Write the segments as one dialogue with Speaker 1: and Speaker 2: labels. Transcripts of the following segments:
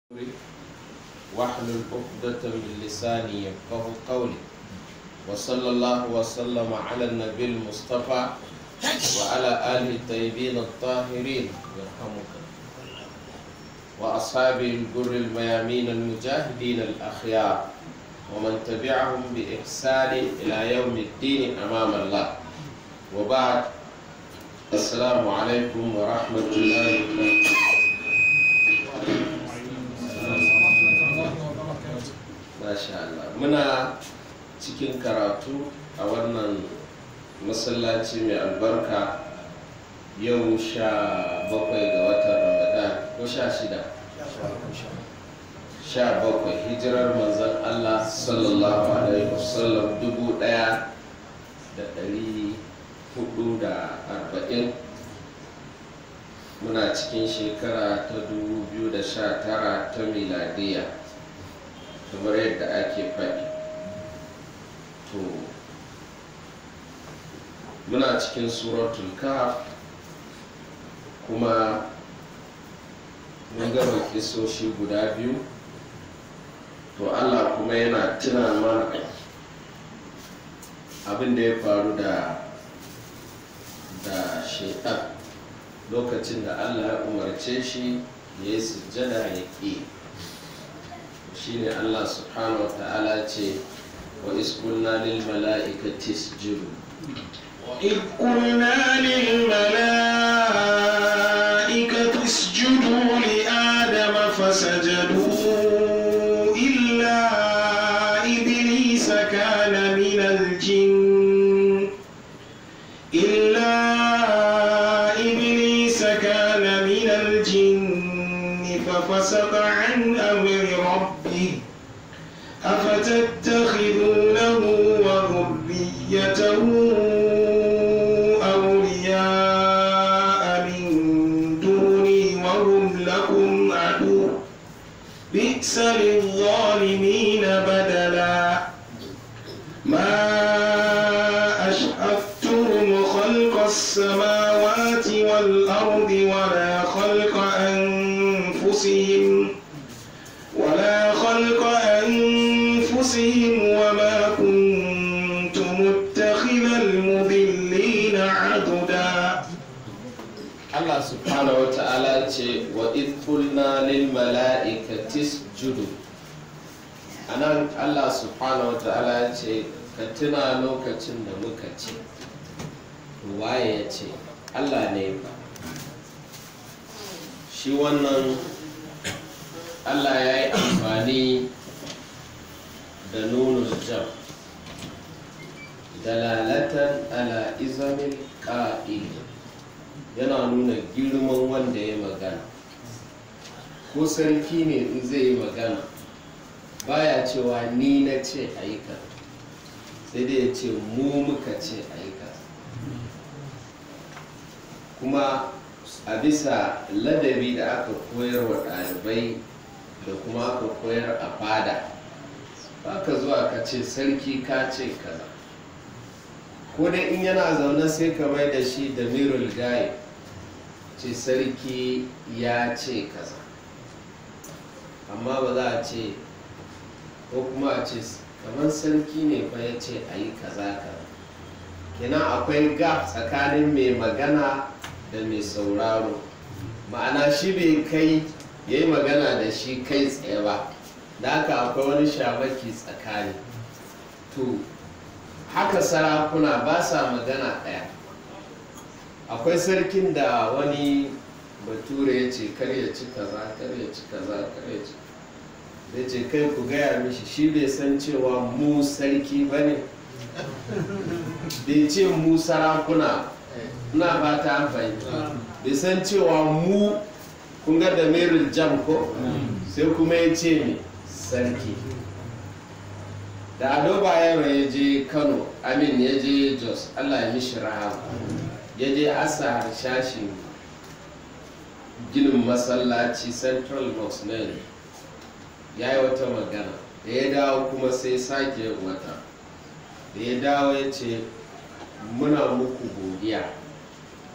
Speaker 1: واحلل عقدة من لساني يفقه قولي وصلى الله وسلم على النبي المصطفى وعلى آله الطيبين الطاهرين يرحمك وأصحابه الجر الميامين المجاهدين الأخيار ومن تبعهم بإحسان إلى يوم الدين أمام الله وبعد السلام عليكم ورحمة الله وبركاته Masha Allah muna cikin karatu a wannan masallaci mai albarka yau sha bakwai ga watan ramadan ko sha shida sha bakwai hijirar manzan Allah sallallahu alaihi wasallam dubu daya da dari hudu da arba'in muna cikin shekara ta dubu biyu da sha tara ta miladiya kamar yadda ake faɗi to muna cikin suratul kahf kuma mun gama kisoshi guda biyu to allah kuma yana tuna mana abin da ya faru da da shaitan lokacin da allah ya umarce shi ya yi sujjada ya ƙi shine Allah subhanahu wa ta'ala ce wa iskulna lil mala'ikati isjudu
Speaker 2: وإذ قلنا للملائكة اسجدوا لآدم فسجدوا إلا إبليس كان من الجن إلا إبليس كان من الجن ففسق عن أمر ربه أفتتخذونه وذريته أولياء من دوني وهم لكم عدو بئس للظالمين بدلا ما أشهدتهم خلق السماوات والأرض ولا خلق أنفسهم ولا خلق أنفسهم وما كنت متخذ المضلين عضدا
Speaker 1: Allah subhanahu wa ta'ala ce wa idh qulna lil mala'ikati isjudu anan Allah subhanahu wa ta'ala ce ka tuna lokacin da muka ce waye ya ce Allah ne ba shi wannan Allah ya yi amfani da nunul jam dalalatan ala izamin ƙa'il yana nuna girman wanda ya magana ko sarki ne in zai yi magana baya cewa ni na ce aika sai dai ya ce mu muka ce aika kuma a bisa ladabi da aka koyar wa ɗalibai da kuma aka koyar a fada ba ka zuwa ka ce sarki ka ce kaza ko dai in yana zaune sai ka mai da shi da mirul gaye ce sarki ya ce kaza amma ba za a ce ko kuma a ce kamar sarki ne fa ya ce a yi kaza kaza kenan akwai gap tsakanin mai magana da mai sauraro ma'ana shi bai kai ya yi magana da shi kai tsaye ba da haka akwai wani shamaki tsakani to haka sarakuna ba sa magana ɗaya akwai sarkin da wani bature ya ce kar ya ci kaza kar ya ci kaza kar ya ci da ce kai ku gaya mishi shi bai san cewa mu sarki ba ne bai ce mu sarakuna na ba ta fahimta bai san cewa mu kun ga da meril jam ko sai kuma ya ce ne sarki da ado bayero ya je kano amin ya je jos allah ya mishi rahama ya je asa harshashin ginin masallaci central mosque na yanzu ya yi wata magana da ya dawo kuma sai sake wata da ya dawo ya ce muna muku godiya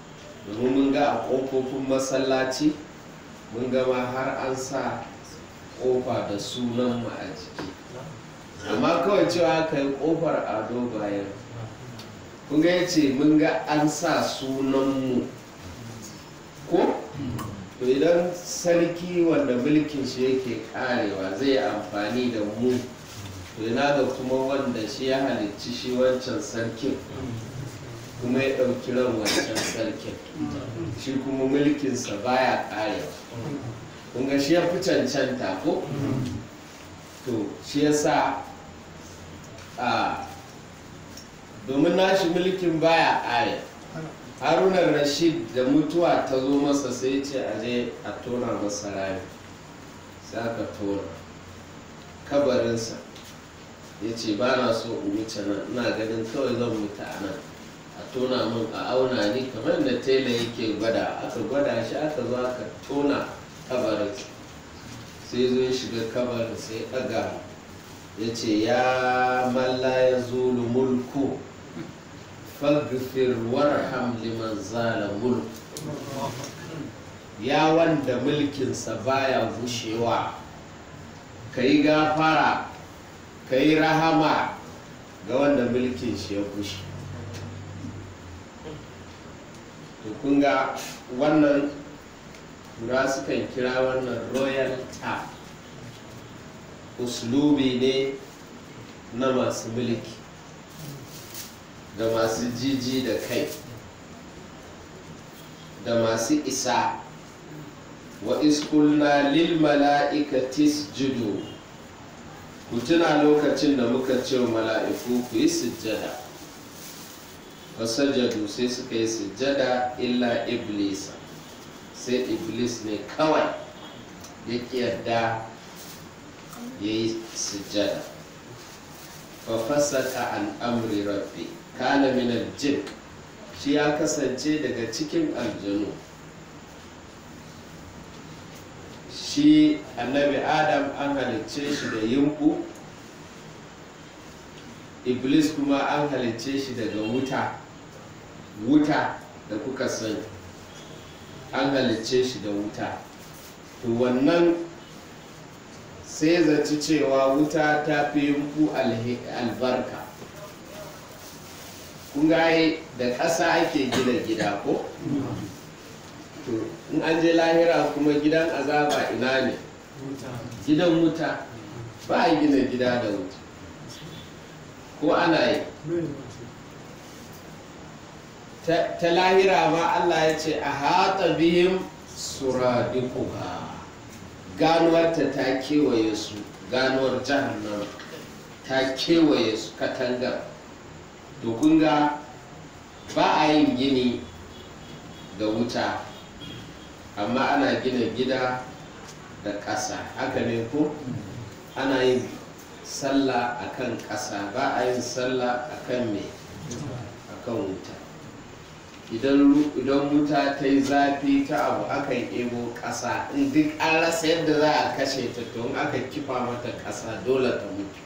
Speaker 1: domin mun ga a ƙofofin masallaci mun gama har an sa kofa da sunan mu a jiki amma kawai cewa ka yi kofar ado bayan kun ga ya ce mun ga an sa sunan mu ko to idan sarki wanda mulkin shi yake karewa zai amfani da mu to ina ga kuma wanda shi ya halicci shi wancan sarkin kuma ya ɗauki ran wancan sarkin shi kuma mulkinsa baya karewa kun ga shi ya fi cancanta ko to shi ya sa a domin nashi mulkin baya kare haruna rashid da mutuwa ta zo masa sai ce a je a tona masa rami sai aka tona kabarinsa ya ce ba na so in wuce nan ina ganin kawai zan mutu a nan a tona min a auna ni kamar da tela yake gwada aka gwada shi aka zo aka tona kabarinsa sai zo ya shiga kabarin sai ɗaga ya ce ya malla ya zulu mulku faghfir warham liman zala mulku ya wanda mulkinsa baya gushewa ka yi gafara ka yi rahama ga wanda mulkin shi ya gushe to kun ga wannan tura sukan kira wannan royal ta uslubi ne na masu mulki da masu jiji da kai da masu isa wa iskulna lil mala'ikati isjudu ku tuna lokacin da muka ce wa mala'iku ku yi sujjada wasajjadu sai suka yi sujjada illa iblisa sai iblis ne kawai ya yarda ya yi sujjada fa fasaka an amri rabbi kana min aljin shi ya kasance daga cikin aljanu shi annabi adam an halicce shi da yimbu iblis kuma an halicce shi daga wuta wuta da kuka sani an halicce shi da wuta to wannan sai zaci cewa wuta ta fi yimbu albarka kun gaye da ƙasa ake gina gida ko? to in an je lahira kuma gidan azaba ina ne gidan wuta ba a gina gida da wuta ko ana yi ta lahira ma Allah ya ce a haɗa bihim suradikuha ganuwarta ta kewaye su ganuwar jahannama ta kewaye su katangar to kun ga ba a yin gini da wuta amma ana gina gida da ƙasa haka ne ko ana yin sallah a kan ƙasa ba a yin sallah a kan me a kan wuta idan wuta ta yi zafi ta abu akan ebo ƙasa in duk an rasa yadda za a kashe ta to in aka kifa mata ƙasa dole ta mutu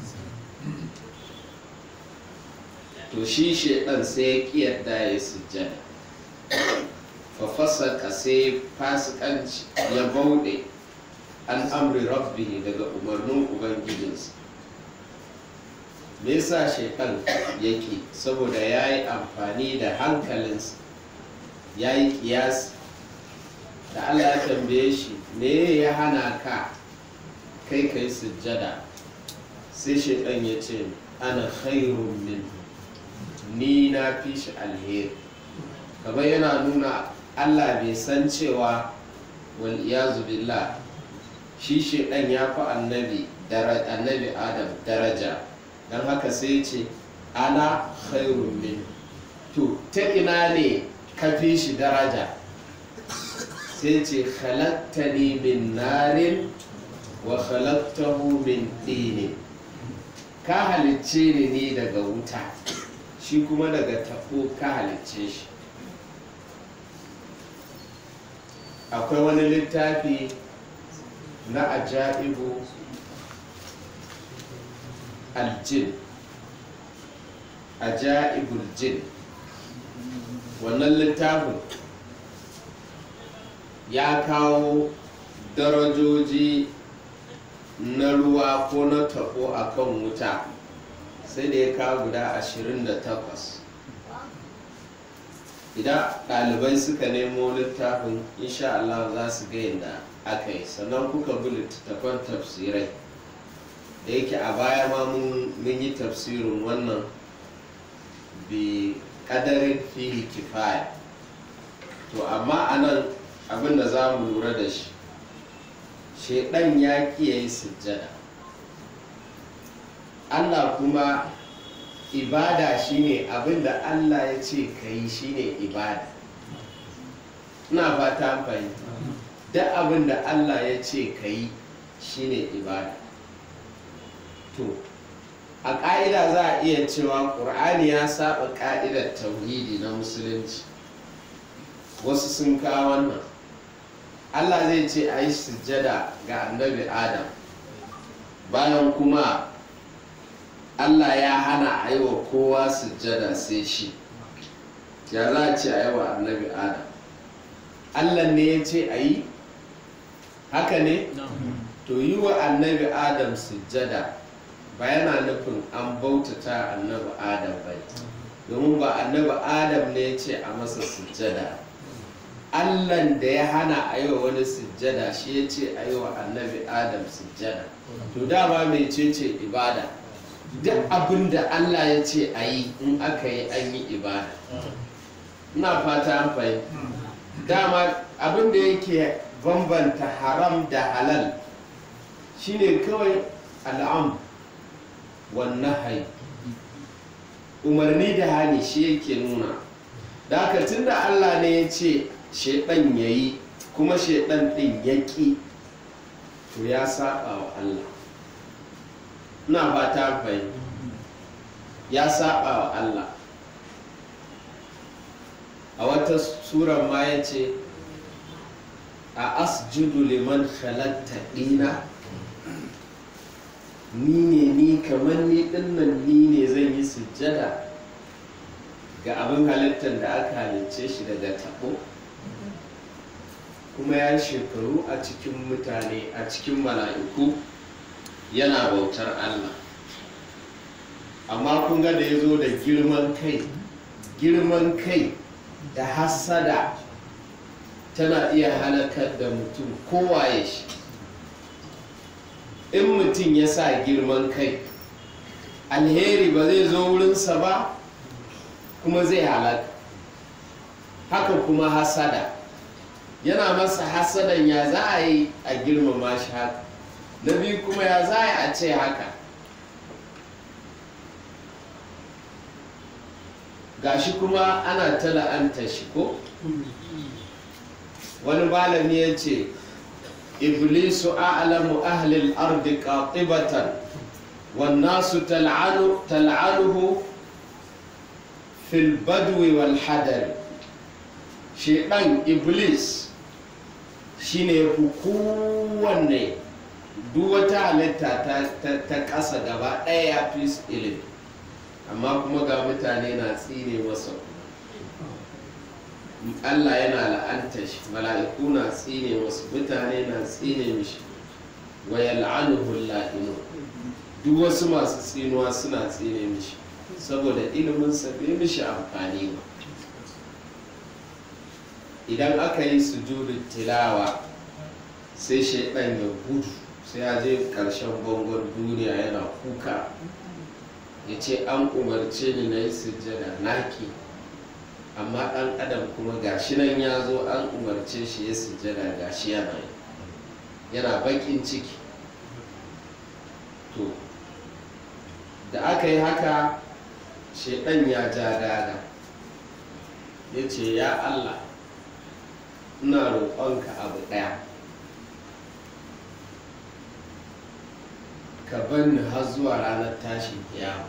Speaker 1: to shi shaidan sai ya ƙi yadda ya sujjada fafasaka sai fasikanci ya bauɗe an amri rabbihi daga umarnin ubangijinsa me yasa shaitan yake saboda ya yi amfani da hankalinsa ya yi kiyasi da allah ya tambaye shi me ya hana ka kai kai sujjada sai shaitan ya ce ana khairun min ni na fi shi alheri kamar yana nuna Allah bai san cewa wal iyazu billah shi shedan ya fi annabi annabi adam daraja don haka sai ce ana khairun min to ta ina ne ka fi shi daraja sai ce khalaqtani min narin wa khalaqtahu min dinin ka halicce ni ne daga wuta shi kuma daga tafo ka halicce shi akwai wani littafi na ajaibu aljin ajaibul jin wannan littafin ya kawo darajoji na ruwa ko na tabo a kan wuta sai da ya kawo guda 28 idan ɗalibai suka nemo littafin insha Allah za su ga yadda aka yi sannan kuka bi littattafan tafsirai da yake a baya ma mun yi tafsirin wannan bi kadarin fihi kifaya to amma a nan abinda za mu lura da shi shaidan ya kiyaye sujjada allah kuma ibada shine abinda allah ya ce ka yi shine ibada ina fata fahimta duk abinda allah ya ce ka yi shine ibada to a ƙa'ida za a iya cewa ƙur'ani ya saba ƙa'idar tauhidi na musulunci wasu sun kawo wannan allah zai ce a yi sujjada ga annabi adam bayan kuma allah ya hana a yi wa kowa sujjada sai shi ya za a ce a yi wa annabi adam allah ne ya ce a yi haka ne to yi wa annabi adam sujjada ba yana nufin an bautata annabi adam bai domin ba annabi adam ne ya ce a masa sujjada allan da ya hana a yi wa wani sujjada shi ya ce a yi wa annabi adam sujjada to dama mai ce ce ibada duk abin da allah ya ce a yi in aka yi an yi ibada ina fata an fahimta dama abin da yake bambanta haram da halal shine kawai al'am wannan hai umarni da hani shi yake nuna da haka tun da allah ne ya ce shaidan ya yi kuma shaidan din ya ƙi to ya saba wa allah ina ba ta fahimta ya saba wa allah a wata surar ma ya ce a asjudu liman halatta ɗina ni ne ni kamar ni dinnan ni ne zan yi sujjada ga abin halittar da aka halicce shi daga tabo kuma ya shekaru a cikin mutane a cikin mala'iku yana bautar Allah amma kun ga da ya zo da girman kai girman kai da hassada tana iya halakar da mutum kowaye shi in mutum ya sa girman kai alheri ba zai zo wurinsa ba kuma zai halaka haka kuma hasada yana masa hasadan ya za a yi a girmama shi haka na biyu kuma ya za a ce haka gashi kuma ana ta la'anta shi ko wani malami ya ce iblisu a'lamu ahli al-ardi qatibatan wan nasu tal'anu tal'anuhu fil badwi wal hadari shedan iblis shine yafi kowanne duk wata halitta ta ƙasa gaba ɗaya ya fi ilimi amma kuma ga mutane na tsine masa Allah yana la'anta shi mala'iku na tsine wasu mutane na tsine mishi wa yal'anuhu la'inu duk wasu masu tsinuwa suna tsine mishi saboda ilimin sa bai mishi amfani ba idan aka yi sujudin tilawa sai shaidan ya gudu sai ya je karshen bangon duniya yana kuka ya ce an umarce ni na yi sujjada naki amma ɗan adam kuma gashi nan ya zo an umarce shi ya sujjada gashi yana yi yana bakin ciki to da aka yi haka shaidan ya ja daga ya ce ya allah ina roƙonka abu ɗaya ka banni har zuwa ranar tashin kiyama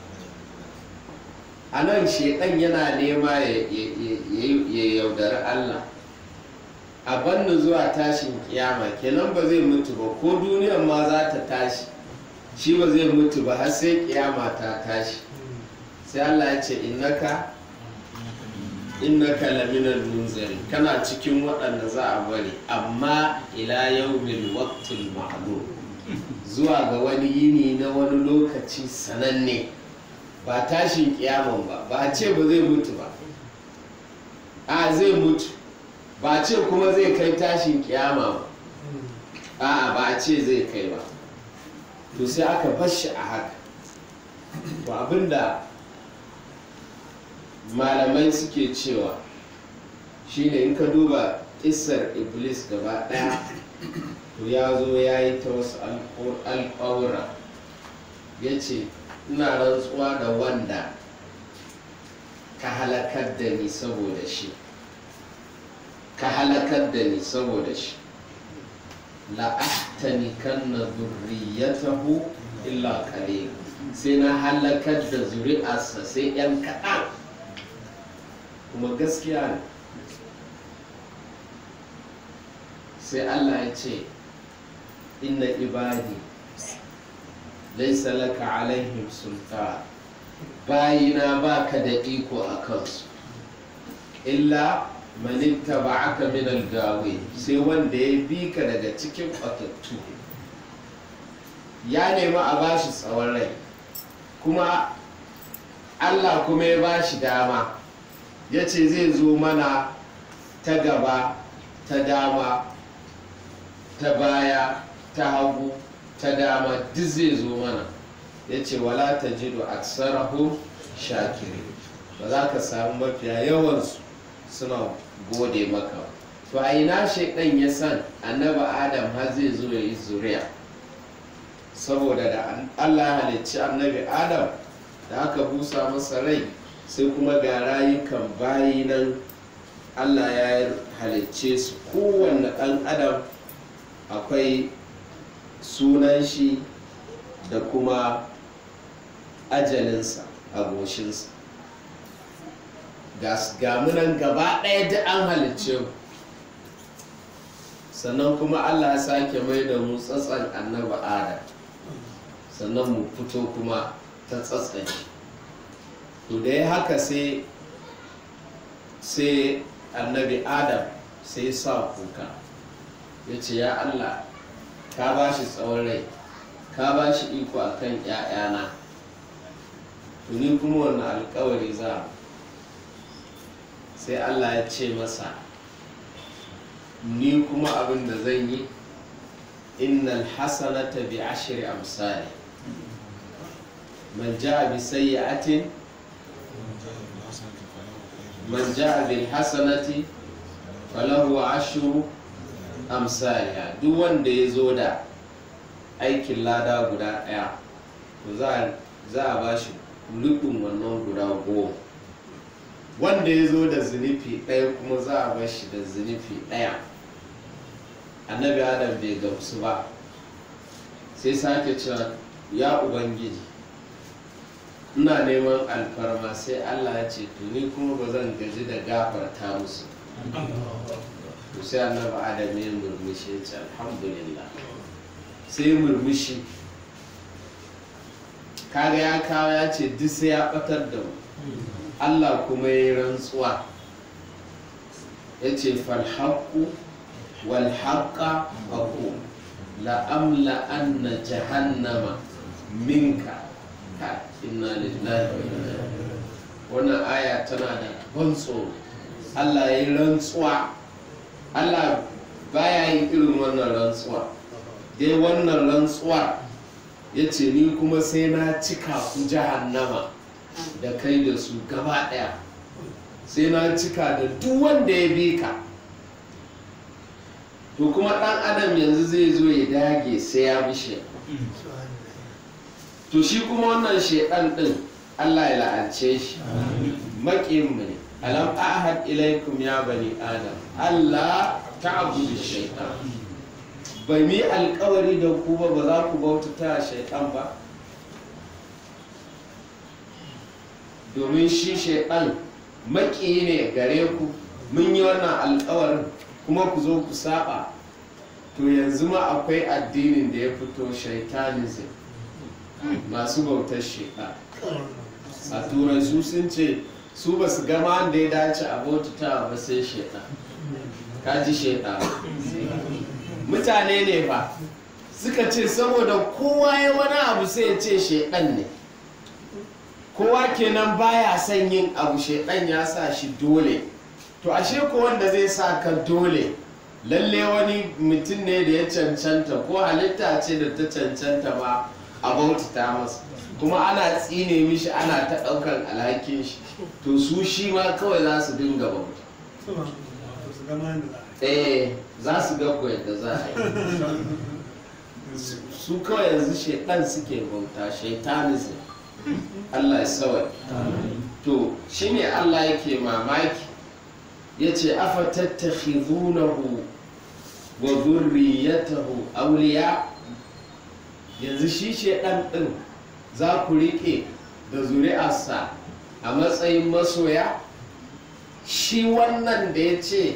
Speaker 1: a nan shaidan yana nema ya yaudari allah a banni zuwa tashin kiyama kenan ba zai mutu ba ko duniyar ma za ta tashi shi ba zai mutu ba har sai kiyama ta tashi sai allah ya ce innaka innaka laminan munzari kana cikin waɗanda za a bari amma ila yawmil waqtil ma'lum zuwa ga wani yini na wani lokaci sananne ba tashin kiyaman ba ba a ce ba zai mutu ba a zai mutu ba a ce kuma zai kai tashin kiyama ba a ba a ce zai kai ba to sai aka bashi a haka to abinda malamai suke cewa shine in ka duba isar iblis gaba daya to ya zo ya yi ta wasu alƙawura ya ce ina rantsuwa da wanda ka halakar da ni saboda shi ka halakar da ni saboda shi la'ahtani kan na zurriyatahu illa qalil sai na halakar da zuri'arsa sai yan kaɗan kuma gaskiya ne sai Allah ya ce inna ibadi laisa laka alaihim sultan bayina baka da iko a kansu illa manitta ba aka min algawe sai wanda ya bi ka daga cikin batattu ya nemi a bashi tsawon rai kuma Allah kuma ya bashi dama ya ce zai zo mana ta gaba ta dama ta baya ta hagu ta dama duk zai zo mana ya ce wala ta jido aksarahum shakiri ba za ka samu mafiya yawansu suna gode maka to a ina shaidan ya san annaba adam har zai zo ya yi zuriya saboda da allah ya halicci annabi adam da aka busa masa rai sai kuma ga rayukan bayi nan allah ya halicce su kowanne ɗan adam akwai sunan shi da kuma ajalinsa a goshinsa ga munan gaba ɗaya da an halicce mu sannan kuma allah ya sake mai da mu tsatsan annaba adam sannan mu fito kuma ta tsatsan shi to da ya haka sai sai annabi adam sai sa kuka ya ce ya allah ka ba shi tsawon rai ka ba shi iko a kan ‘ya'yana tuni kuma wannan alkawari za sai allah ya ce masa ni kuma abin da zan yi innal hasanata bi ashri amsali man ja'a bi sayyi'atin man ja'a bil hasanati falahu ashru amsaliha duk wanda ya zo da aikin lada guda ɗaya to za a ba shi lukun wannan guda goma wanda ya zo da zunufi ɗaya kuma za a ba shi da zunufi ɗaya annabi adam bai gamsu ba sai sake cewa ya ubangiji ina neman alfarma sai allah ya ce to ni kuma ba zan gaji da gafarta musu to sai annabi adam ya murmushi ya ce alhamdulillah sai murmushi kaga ya kawo ya ce duk sai ya batar da mu allah kuma ya yi rantsuwa ya ce falhaku walhaka aku la'amla anna jahannama minka ka inna lillahi wa inna wannan aya tana da ban tsoro allah ya yi rantsuwa allah baya yin irin wannan rantsuwa dai wannan rantsuwa ya ce ni kuma sai na cika ku jahannama da kai da su gaba ɗaya sai na cika da duk wanda ya bi ka to kuma ɗan adam yanzu zai zo ya dage sai ya bi shi to shi kuma wannan shaidan ɗin allah ya la'ance shi maƙinmu ne alam ahad ilaikum ya bani adam allah ta'budu shaitan bai mi alkawari da ku ba ba za ku bautata shaitan ba domin shi shaitan maki ne gare ku mun yi wannan alkawarin kuma ku zo ku saba to yanzu ma akwai addinin da ya fito shaitanism masu bautar shaitan a turai su sun ce su ba su gama da ya dace a bautata ba sai shaitan kaji shaitan mutane ne ba suka ce saboda kowa ya wani abu sai ya ce shaidan ne kowa kenan baya son yin abu shaidan ya sa shi dole to ashe ko wanda zai sa ka dole lalle wani mutum ne da ya cancanta ko halitta ce da ta cancanta ma a bautata masa kuma ana tsine mishi ana ta ɗaukar alhakin shi to su shi ma kawai za su dinga bauta eh za su ga ko yadda za a yi su kawai yanzu shaitan suke bauta shaitanism Allah ya sawai to shine Allah yake mamaki yace afa tattakhidunahu wa dhurriyyatahu awliya yanzu shi shaitan din za ku riƙe da zuri'arsa a matsayin masoya shi wannan da ya ce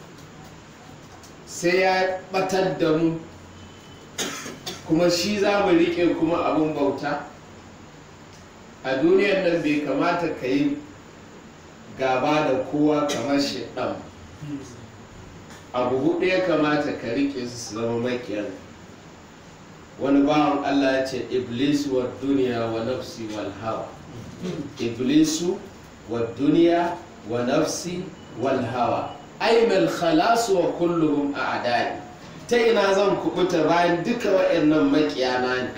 Speaker 1: sai ya batar da mu kuma shi za mu riƙe kuma abin bauta a duniyar nan bai kamata ka yi gaba da kowa kamar shaɗan abu hudu ya kamata ka riƙe su su zama makiyar wani bawan allah ya ce iblisu wa duniya wa nafsi wal hawa iblisu wa duniya wa nafsi wal hawa ainal khalasu wa kulluhum a'da'i ta ina zan kubuta bayan duka waɗannan makiyana ne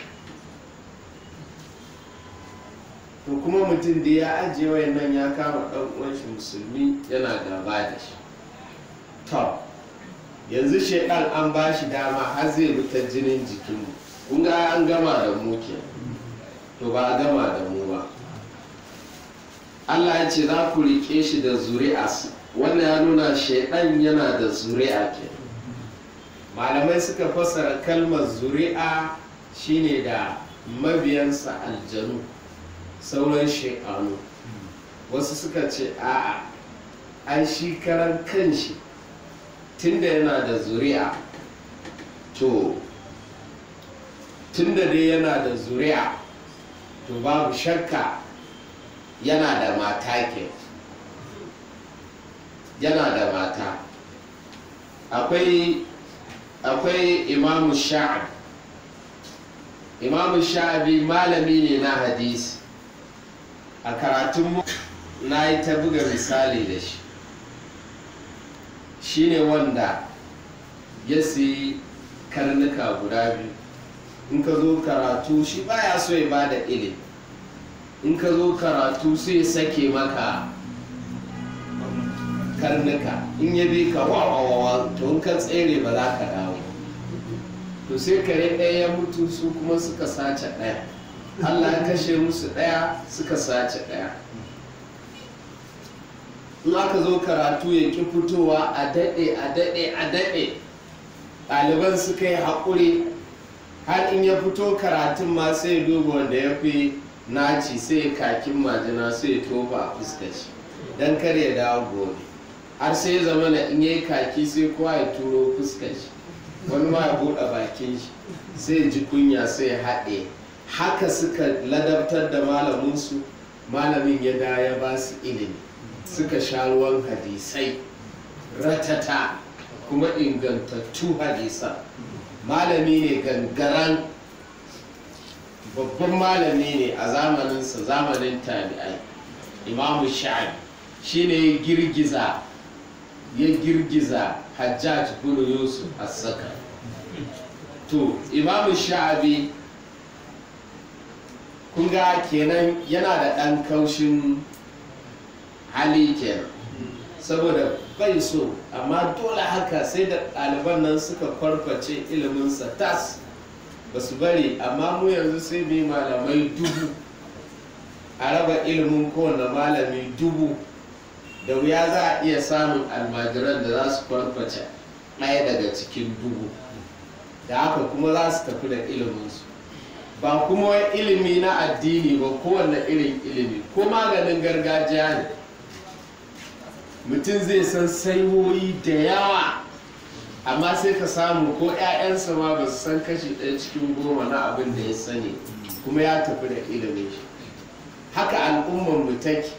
Speaker 1: to kuma mutum da ya ajiye wayannan ya kama ɗan uwan shi musulmi yana gaba da shi to yanzu shaidan an ba shi dama har zai ta jinin jikinmu kun ga an gama da mu ke to ba a gama da mu ba Allah ya ce za ku riƙe shi da zuri'as wannan ya nuna shaidan yana da zuri'a ke malamai suka fassara kalmar zuri'a shine da mabiyansa aljanu sauran shekanu wasu suka ce a'a an shi karan kanshi tunda yana da zuri'a to tunda dai yana da zuri'a to babu shakka yana da mata ke yana da mata akwai akwai imamu sha'ab imamu sha'abi malami ne na hadisi a karatun na yi ta buga misali da shi shi ne wanda ya siyi karnuka guda biyu in ka zo karatu shi baya so ya ba da ilimi in ka zo karatu sai sake maka karnuka in ya bi ka wawawa to in ka tsere ba za ka dawo to sai kare ɗaya ya mutu su kuma suka sace ɗaya allah ya kashe musu ɗaya suka sace ɗaya in aka zo karatu ya ƙi fitowa a daɗe a daɗe a daɗe ɗaliban suka yi haƙuri har in ya fito karatun ma sai ya duba wanda ya fi naci sai ya kakin majina sai ya tofa a fuskar shi don kar ya dawo gobe har sai ya zama na in yayi kaki sai kowa ya turo fuskar shi wani ma ya buɗe bakin shi sai ya ji kunya sai ya haɗe haka suka ladabtar da malaminsu malamin ya da ya ba su ilimi suka sha ruwan hadisai ratata kuma ingantattu hadisan malami ne gangaran babban malami ne a zamaninsa zamanin tabi'ai imamu sha'abi shine ya girgiza ya girgiza hajjaj bin yusuf as-saka to imamu sha'abi kun ga kenan yana da ɗan kaushin hali kenan saboda bai so amma dole haka sai da ɗaliban nan suka kwarface iliminsa tas ba su bari amma mu yanzu sai mai malamai dubu a raba ilimin kowane malami dubu da wuya za a iya samun almajiran da za su kwarface ɗaya daga cikin dubu da haka kuma za su tafi da iliminsu ba kuma wai ilimi na addini ba kowane irin ilimi ko maganin gargajiya ne mutum zai san saiwoyi da yawa amma sai ka samu ko 'ya'yansa ma ba su san kashi ɗaya cikin goma na abin da ya sani kuma ya tafi da ilimin shi haka al'ummar mu take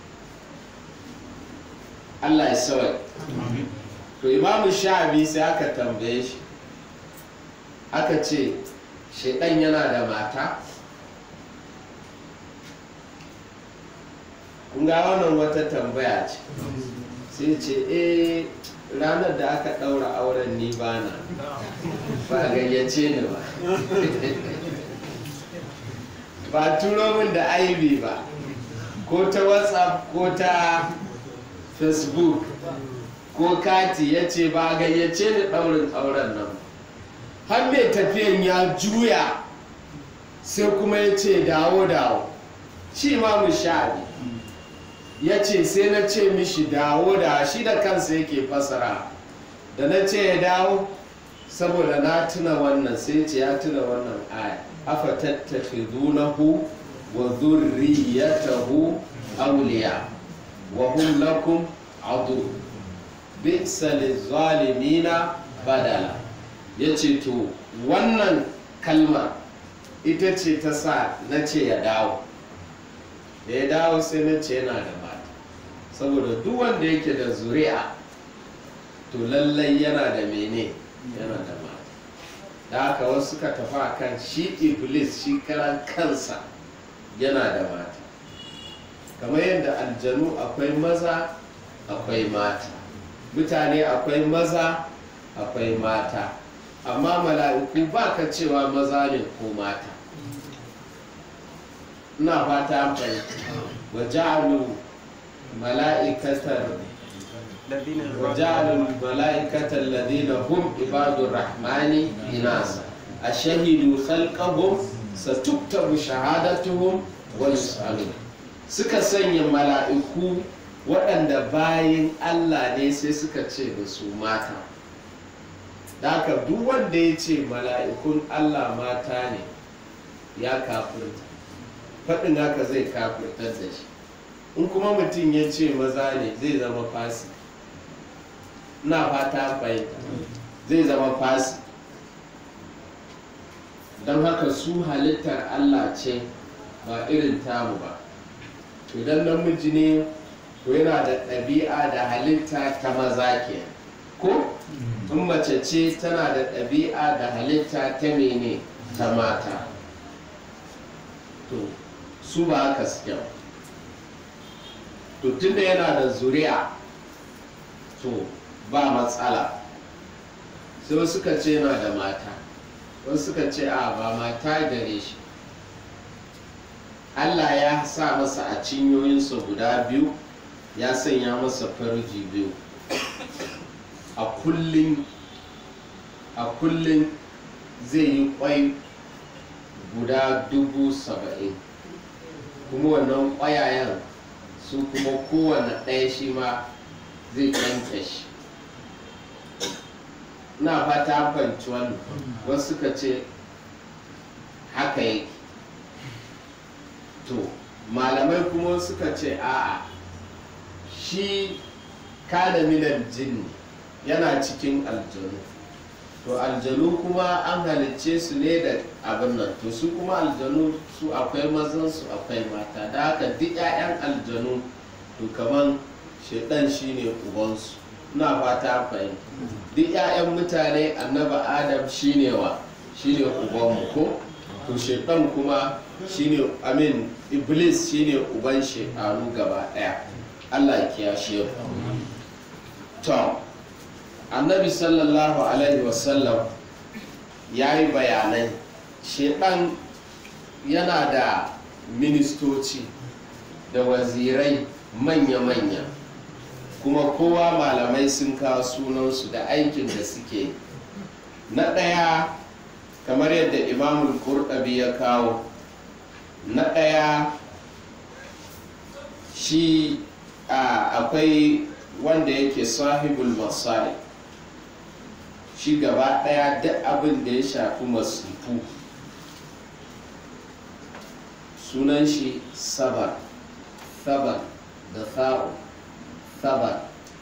Speaker 1: Allah ya sawai to imamu sha'abi sai aka tambaye shi aka ce shaidan yana da mata kun ga wannan wata tambaya ce sai ce eh ranar da aka ɗaura auren ni bana ba gayyace ni ba ba turo min da aibi ba ko ta whatsapp ko ta facebook ko kati ya ce ba gayyace ni ɗaurin auren nan har mai tafiyan ya juya sai kuma ya ce dawo dawo shi ma mu sha'abi ya ce sai na ce mishi dawo da shi da kansa yake fasara da na ce ya dawo saboda na tuna wannan sai ce ya tuna wannan aya afa tattakhidunahu wa dhurriyyatahu awliya wa hum lakum adu bi'sa lizalimina badala yace to wannan kalma ita ce ta sa na ce ya dawo da ya dawo sai na ce yana da mata saboda duk wanda yake da zuri'a to lallai yana da mene yana da mata da haka wasu suka tafi a kan shi iblis shi karan kansa yana da mata kamar yadda aljanu akwai maza akwai mata mutane akwai maza akwai mata amma mala'iku ba ka cewa maza ne ko mata ina fata an fahimta wa ja'alu mala'ikatar wa ja'alu mala'ikatar ladina hum ibadur rahmani inasa ashahidu khalqahum satuktabu shahadatuhum wa yus'alun suka sanya mala'iku waɗanda bayin Allah ne sai suka ce da su mata da haka duk wanda ya ce mala'ikun Allah mata ne ya kafirta faɗin haka zai kafirtar da shi in kuma mutum ya ce maza ne zai zama fasi na fata fahimta zai zama fasi don haka su halittar allah ce ba irin tamu ba idan namiji ne to yana da ɗabi'a da halitta ta maza ke ko in mace ce tana da ɗabi'a da halitta ta mene ta mata to su ba haka suke ba to tunda yana da zuri'a to ba matsala sai wasu suka ce yana da mata wasu suka ce a ba mata gare shi Allah ya sa masa a cinyoyinsa guda biyu ya sanya masa farji biyu a kullum a kullum zai yi kwai guda dubu saba'in kuma wannan ƙwayayen su kuma kowane ɗaya shi ma zai kyanke shi na fata fahimci wannan wasu suka ce haka yake to malamai kuma suka ce a'a shi kada minan jinni yana cikin aljanu to aljanu kuma an halicce su ne da abin nan to su kuma aljanu su akwai mazan su akwai mata da haka duk 'ya'yan aljanu to kaman shaidan shine ubansu ina fata fahimta duk 'ya'yan mutane annaba adam shine wa shine ubanmu ko to shaidan kuma shine amin iblis shine uban shaidanu gaba daya allah ya kiyashe mu to annabi sallallahu alaihi wasallam ya yi bayanai shedan yana da ministoci da wazirai manya-manya kuma kowa malamai sun kawo sunansu da aikin da suke na ɗaya kamar yadda imamul kurɗabi ya kawo na ɗaya shi akwai wanda yake sahibul masari shi gaba daya duk abin da ya shafi masifu sunan shi sabar sabar da sa'u sabar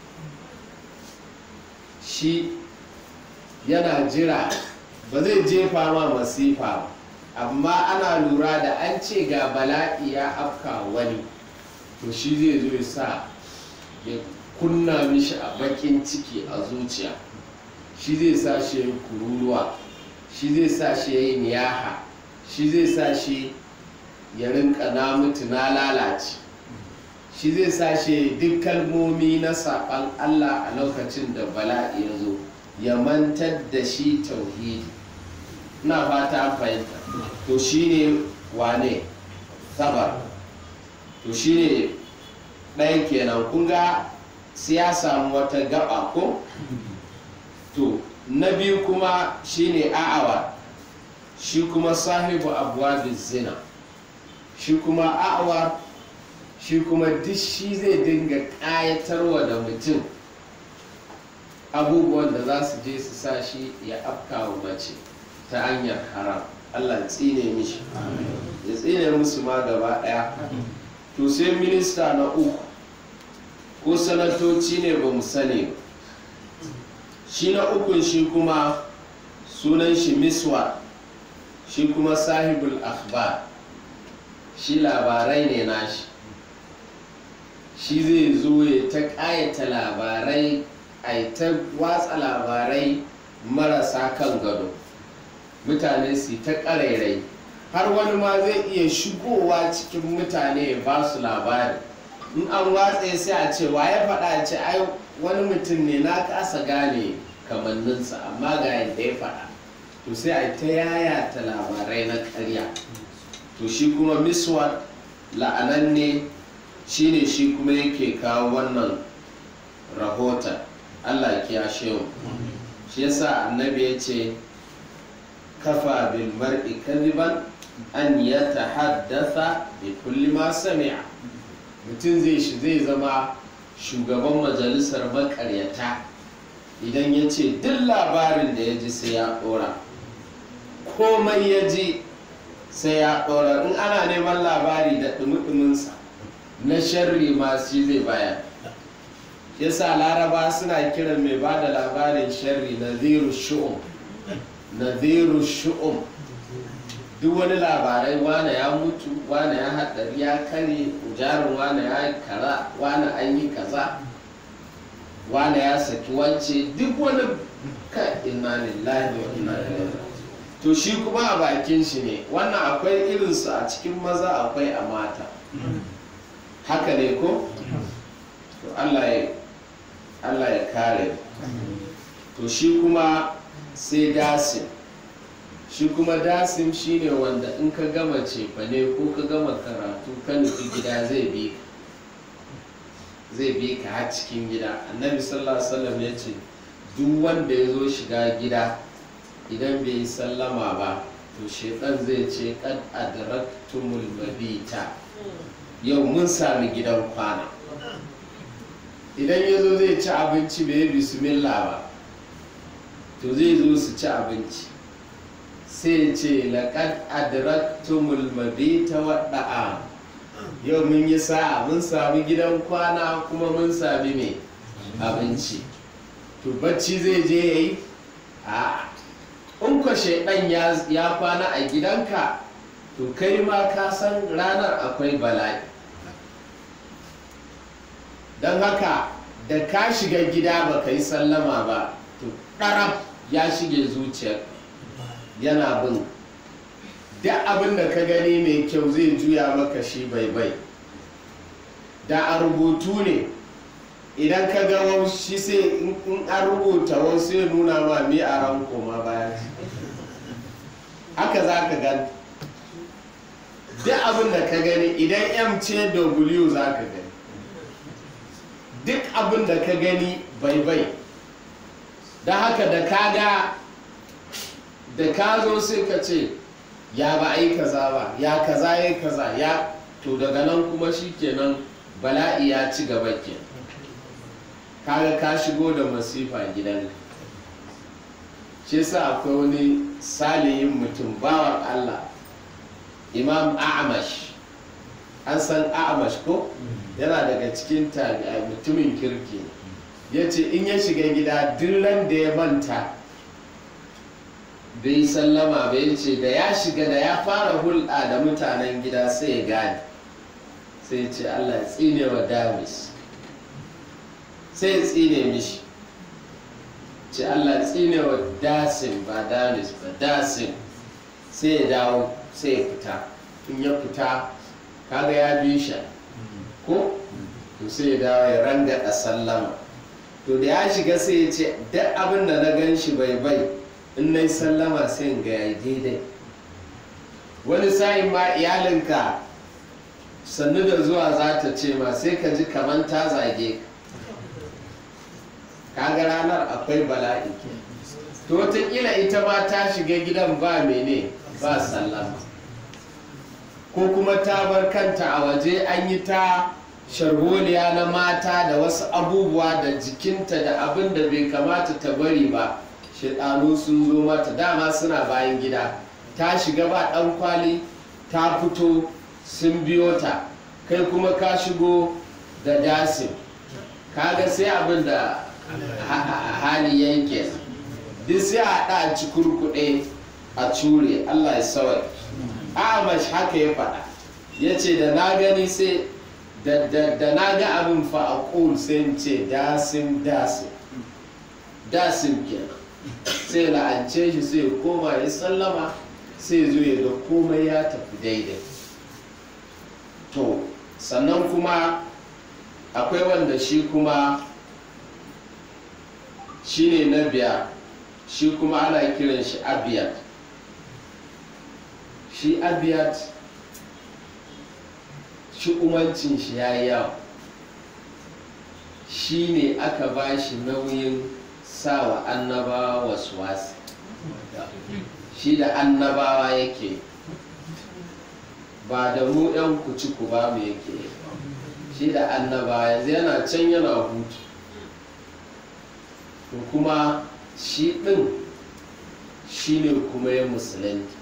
Speaker 1: shi yana jira ba zai jefa ma masifa ba amma ana lura da an ce ga bala'i ya afka wani to shi zai zo ya sa ya kunna mishi a bakin ciki a zuciya shi zai sa shi ya kururuwa shi zai sa shi ya yi niyaha shi zai sa shi ya rinka na mutu na lalace shi zai sa shi duk kalmomi na saɓan Allah a lokacin da bala'i ya zo ya mantar da shi tauhidi ina fata an fahimta to shi ne wane sabar to shi ne ɗaya kenan kun ga sai ya samu wata gaba ko to na biyu kuma shi ne a'awa shi kuma sahibu abuwa zina shi kuma a'awa shi kuma duk shi zai dinga ƙayatarwa da mutum abubuwan da za su je su sa shi ya afka wa mace ta hanyar haram allah ya tsine mishi ya tsine musu ma gaba ɗaya to sai minista na uku ko sanatoci ne ba mu sani ba shi na ukun shi kuma sunan shi miswa shi kuma sahibul akhbar shi labarai ne nashi shi zai zo ya ta ƙayata labarai a ta watsa labarai marasa kan gado mutane su ta ƙarairai har wani ma zai iya shigowa cikin mutane ya ba su labari in an watse sai a ce ya faɗa ce ai wani mutum ne na kasa gane kamanninsa amma ga yadda ya faɗa to sai a ta yayata labarai na ƙarya to shi kuma miswar la'ananne shine shi kuma yake kawo wannan rahoton allah kiyashe mu shi yasa annabi ya ce kafa bil mar'i kadiban an ya tahaddatha bi kulli ma sami'a mutum zai shi zai zama shugaban majalisar makaryata idan ya ce duk labarin da ya ji sai ya ɗora komai ya ji sai ya ɗora in ana neman labari da ɗumi na sharri ma shi zai baya yasa laraba suna kiran mai ba da labarin sharri naziru shu'um naziru shu'um duk wani labarai wane ya mutu wane ya haɗari ya kare jarin wane ya kara wane an yi kaza wane ya saki wance duk wani ka inna lillahi wa inna ilaihi to shi kuma a bakin shi ne wannan akwai irinsu a cikin maza akwai a mata haka ne ko to Allah ya Allah ya kare to shi kuma sai dasin shi kuma dasim shine wanda in ka gama cefane ko ka gama karatu ka nufi gida zai bi zai bi ka har cikin gida annabi sallallahu alaihi wasallam ya ce duk wanda ya zo shiga gida idan bai yi sallama ba to shaitan zai ce kad adraktumul mabita yau mun sami gidan kwana idan ya zo zai ci abinci bai yi bismillah ba to zai zo su ci abinci sai ce laƙad adraktumul mabita waɗa'a yau mun yi sa'a mun sami gidan kwana kuma mun sami mai abinci to bacci zai je ya yi a in kwa shaidan ya kwana a gidanka to kai ma ka san ranar akwai bala'i don haka da ka shiga gida ba ka yi sallama ba to ɗarab ya shige zuciyar yana bin duk abin da ka gani mai kyau zai juya maka shi bai bai da a rubutu ne idan ka ga shi sai in an rubuta wasu ya nuna ma mi a ran koma baya haka za ka gani duk abin da ka gani idan m ce w za ka gani duk abin da ka gani bai bai da haka da ka ga da ka zo sai ka ce ya ba a yi kaza ba ya kaza ya kaza ya to daga nan kuma shi kenan bala'i ya ci gaba ke kaga ka shigo da masifa gidan shi sa akwai wani salihin mutum bawan allah imam a'amash an san a'amash ko yana daga cikin mutumin kirki ya ce in ya shiga gida duk da ya manta bai sallama bai ce da ya shiga da ya fara hulɗa da mutanen gida sai ya gane sai ya ce allah ya tsine wa damis sai ya tsine mishi ce Allah tsine wa dasin ba dalis ba dasin sai ya dawo sai ya fita in ya fita kaga ya bi shi ko to sai ya dawo ya ranga a sallama to da ya shiga sai ya ce duk abin da na gan shi bai bai in na yi sallama sai in ga ya daidai wani sa'in ma iyalinka sannu da zuwa za ta ce ma sai ka ji kamar ta zage ka kaga ranar akwai bala'i to wataƙila ita ma ta shiga gidan ba mene ba sallama ko kuma ta bar kanta a waje an yi ta sharholiya na mata da wasu abubuwa da jikinta da abin da bai kamata ta bari ba shaɗanu sun zo mata dama suna bayan gida ta shiga ba ɗan kwali ta fito sun biyo ta kai kuma ka shigo da dasin kaga sai abin da hali yanke duk sai a haɗa a ci kurkuɗe a cure allah ya sawai amash haka ya faɗa ya ce da na gani sai da na ga abin fa a ƙul sai in ce dasim dasim dasim kenan sai la'ance shi sai koma ya sallama sai zo ya ga komai ya tafi daidai to sannan kuma akwai wanda shi kuma shi ne na biya shi kuma ana kiran shi abiyat shi abiyat shi umancin shi ya yi yawa shi ne aka ba shi nauyin sawa annabawa wasu wasu shi da annabawa yake ba da mu yan kuci ku ba mu yake shi da annabawa yanzu yana can yana hutu to kuma shi ɗin shi ne kuma ya musulunci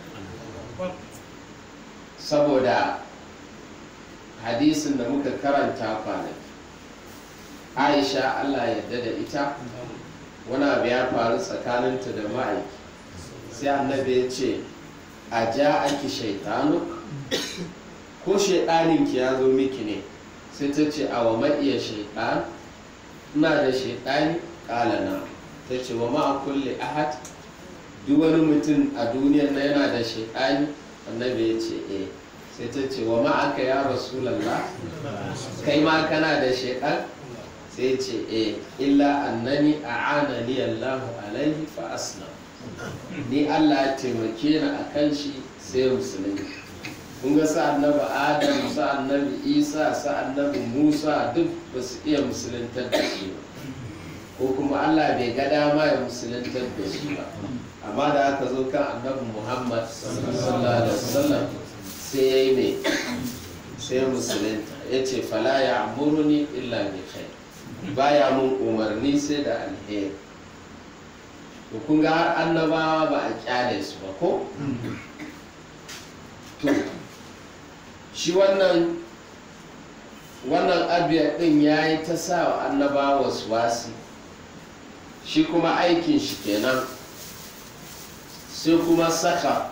Speaker 1: saboda hadisin da muka karanta kwanaki aisha allah yadda da ita wani abu ya faru tsakaninta da ma'aiki sai annabi ya ce a ja aki shaitanu ko shaidaninki ya zo miki ne sai ta ce a wa ma'iya shaitan ina da shaidani kala na ta ce wa ma'a kulle ahad duk wani mutum a duniyar na yana da shaidani annabi ya ce eh sai ta ce wa ma'aka ya rasulallah kai ma kana da shaidan sai ce eh illa annani a'anani allahu alaihi fa aslam ni allah ya taimake ni a kan shi sai musulmi kun ga sa annabi adam sa annabi isa sa annabi musa duk ba su iya musuluntar da shi ba ko kuma allah bai ga dama ya musuluntar da shi ba amma da aka zo kan annabi muhammad sallallahu alaihi wasallam sai ya yi ne sai musulunta ya ce fala ya amuruni illa bi khair baya mun umarni sai da alheri to kun ga har annabawa ba a kyale su ba ko to shi wannan wannan abiya din ya yi ta sa wa annabawa wasu wasi shi kuma aikin shi kenan sai kuma saka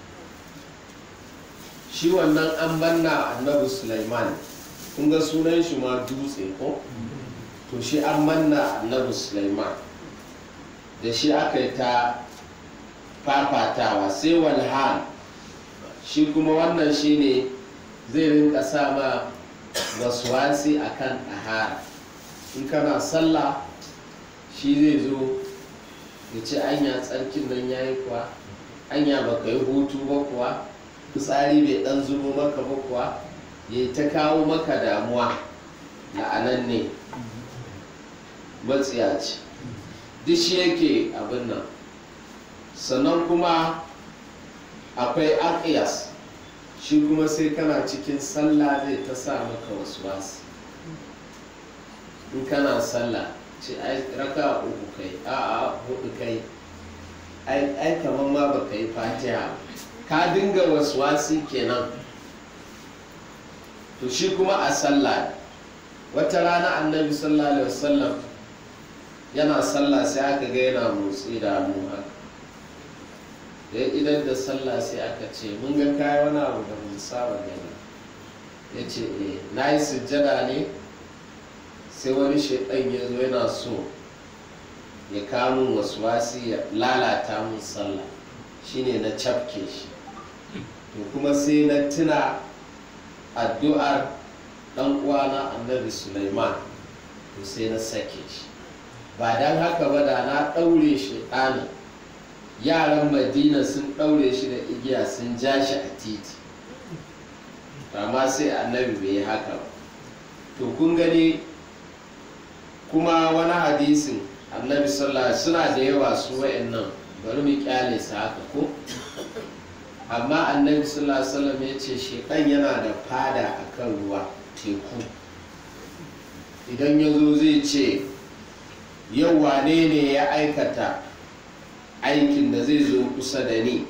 Speaker 1: shi wannan an banna annabi Sulaiman kun ga sunan shi ma dutse ko to shi an manna annabi Sulaiman da shi aka yi ta fafatawa sai walhan shi kuma wannan shi ne zai rinka sa ma waswasi a kan ɗahara in kana sallah shi zai zo ya ce anya tsarkin nan ya yi kuwa anya baka yi hutu ba kuwa fitsari bai dan zubo maka ba kuwa ya ta kawo maka damuwa la'anan ne matsiyaci duk shi yake abin nan sannan kuma akwai akiyas shi kuma sai kana cikin sallah zai ta sa maka wasu wasu in kana sallah ce ai raka uku kai a'a hudu kai ai kamar ma baka yi fatiha ka dinga waswasi kenan to shi kuma a sallah wata rana annabi sallallahu alaihi wasallam yana sallah sai aka ga yana motsi da hannu haka da idan da sallah sai aka ce mun ga kayi wani abu da mun saba gani ya ce eh na yi sujjada ne sai wani shaidan ya zo yana so ya kamun wasu wasi ya lalata mun sallah shine na cafke shi to kuma sai na tuna addu'ar ɗan uwana annabi Sulaiman to sai na sake shi ba don haka ba da na ɗaure shi ɗanin yaran madina sun ɗaure shi da igiya sun ja shi a titi amma sai annabi bai yi haka ba to kun gani kuma wani hadisin annabi sallallahu suna da yawa su wa'annan bari mu kyale su haka ko amma annabi sallallahu alaihi wasallam ya ce shekan yana da fada akan ruwa teku idan ya zo zai ce yau wane ne ya aikata aikin da zai zo kusa da ni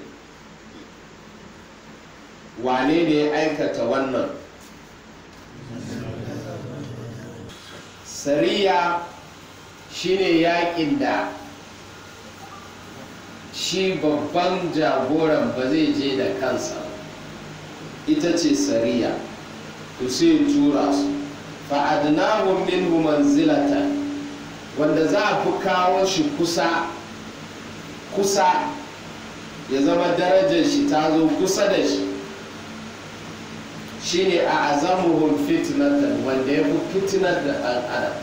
Speaker 1: wane ne ya aikata wannan sariya shine yakin da shi babban jagoran ba zai je da kansa ita ce sariya to sai tura su fa'adnahum minhu manzilata wanda za a fi kawo shi kusa kusa ya zama darajar shi ta zo kusa da shi shine a azamuhum fitnatan wanda ya fi fitnar da ɗan adam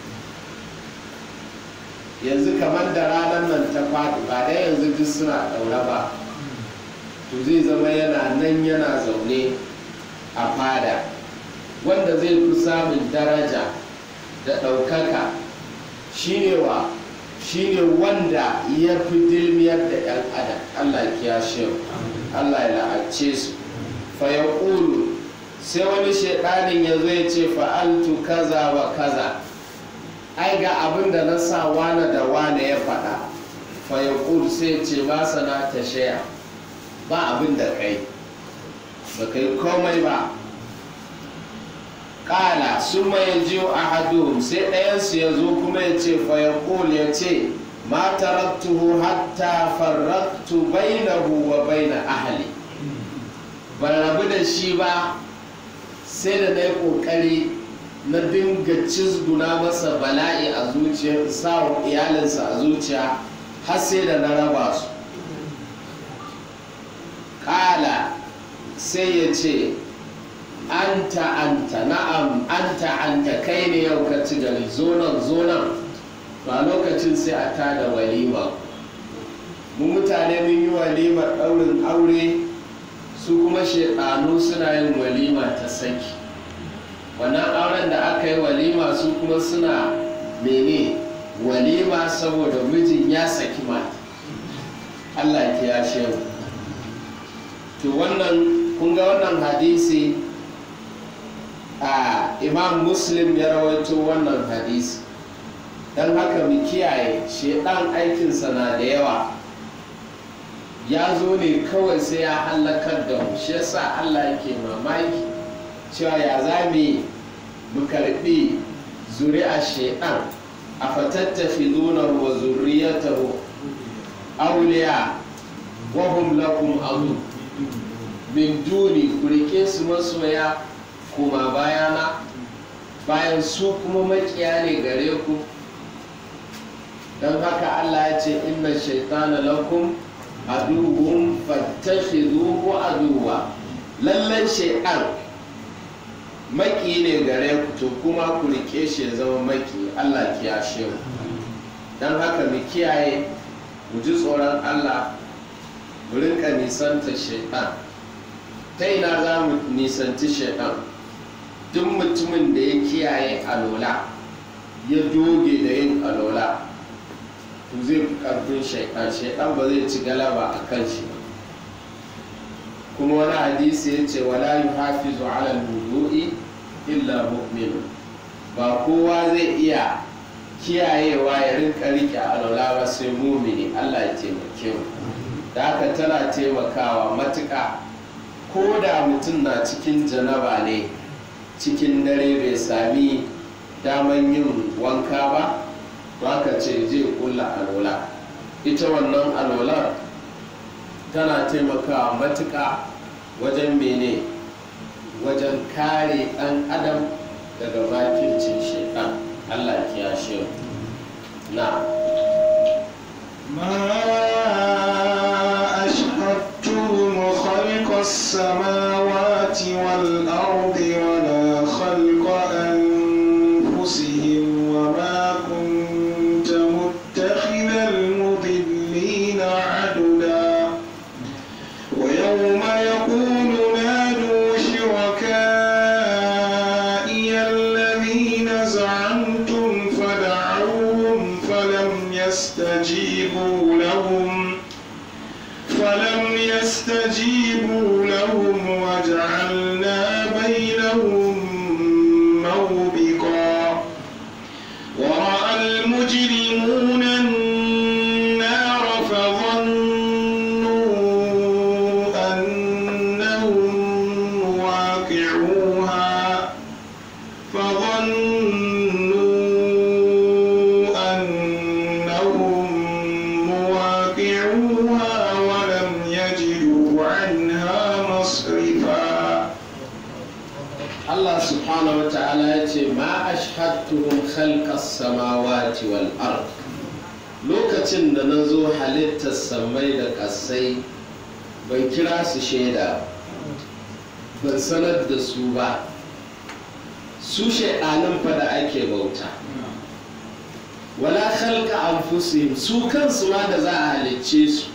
Speaker 1: yanzu kamar da ranar nan ta faɗi ba da yanzu duk suna ɗaure ba to zai zama yana nan yana zaune a fada wanda zai fi samun daraja da ɗaukaka shine wa shine wanda ya fi dilmiyar da 'yan adam allah kiyashe allah ya la'ace su fa ya sai wani shaidanin ya zo ya ce fa'altu kaza wa kaza ai ga abin da na sa wane da wane ya faɗa fa ya sai ce ba sana ta shaya ba abin da kai ba kai komai ba ƙala sun mai jiyo a hadu sai ɗayansu ya zo kuma ya ce fa ya ya ce ma taraktuhu hatta farraktu bainahu wa baina ahli ban rabu da shi ba sai da na yi ƙoƙari na dinga cizguna masa bala'i a zuciya sa iyalinsa a zuciya har sai da na raba su ƙala sai ya ce anta anta na'am anta anta kai ne yau ka ci gari zonan zonan ba lokacin sai a tada walima mu mutane mun yi walimar ɗaurin aure su kuma shaɗanu suna yin walima ta saki wannan auren da aka yi walima su kuma suna mene walima saboda mijin ya saki mata allah ya shehu to wannan kun ga wannan hadisi a imam muslim ya rawaito wannan hadisi don haka mu kiyaye shedan aikinsa na da yawa ya zo ne kawai sai ya hallakar da mu shi yasa allah yake mamaki cewa ya za mu karbi zuri'a shaidan a fatattafi zunar wa zuriyatahu auliya wahum lakum azu min duni ku rike su masoya kuma bayana bayan su kuma makiya ne gare ku don haka allah ya ce inna shaitana lakum aduwwun fattakhidhuhu aduwwa lallan shaitan maki ne gare ku to kuma ku rike shi ya zama maki Allah kiyashe mu don haka mu kiyaye mu ji tsoron Allah mu rinka nisanta shaitan ta ina za mu nisanci shaitan duk mutumin da ya kiyaye alola ya doge da yin alola to zai fi karfin shaitan shaitan ba zai ci galaba a kan shi ba kuma wani hadisi ya ce wala yuhafizu ala wudu'i illa mu'minu ba kowa zai iya kiyayewa ya rinka rike alwala ba sai mumini Allah ya taimake mu da haka tana taimakawa matuƙa ko da mutum na cikin janaba ne cikin dare bai sami daman yin wanka ba to haka ce zai kulla alwala ita wannan alwalar tana taimakawa matuƙa wajen mene wajen kare ɗan adam daga makircin shaitan allah kiyashe na
Speaker 2: ما أشهدتهم خلق السماوات والأرض ولا خلق أنفسهم وما كنت متخذ المضلين عددا ويوم يقول نادوا شركائي الذين زعمتم فدعوهم فلم يستجيبوا لهم فلم يستجيبوا لهم وجعلنا بينهم موبقا ورأى المجرمون النار فظنوا أنهم واقعوها فظنوا أنهم مواقعوها ولم يجدوا عنها مصرفا
Speaker 1: Allah subhanahu wa ta'ala ya ce ma ashhadtuhum khalqas samawati wal ard lokacin da na zo halittar samai da ƙasai ban kira su shaida ban sanar da su ba su shaidanin fa da ake bauta wala khalqa anfusihim su kansu ma da za a halicce su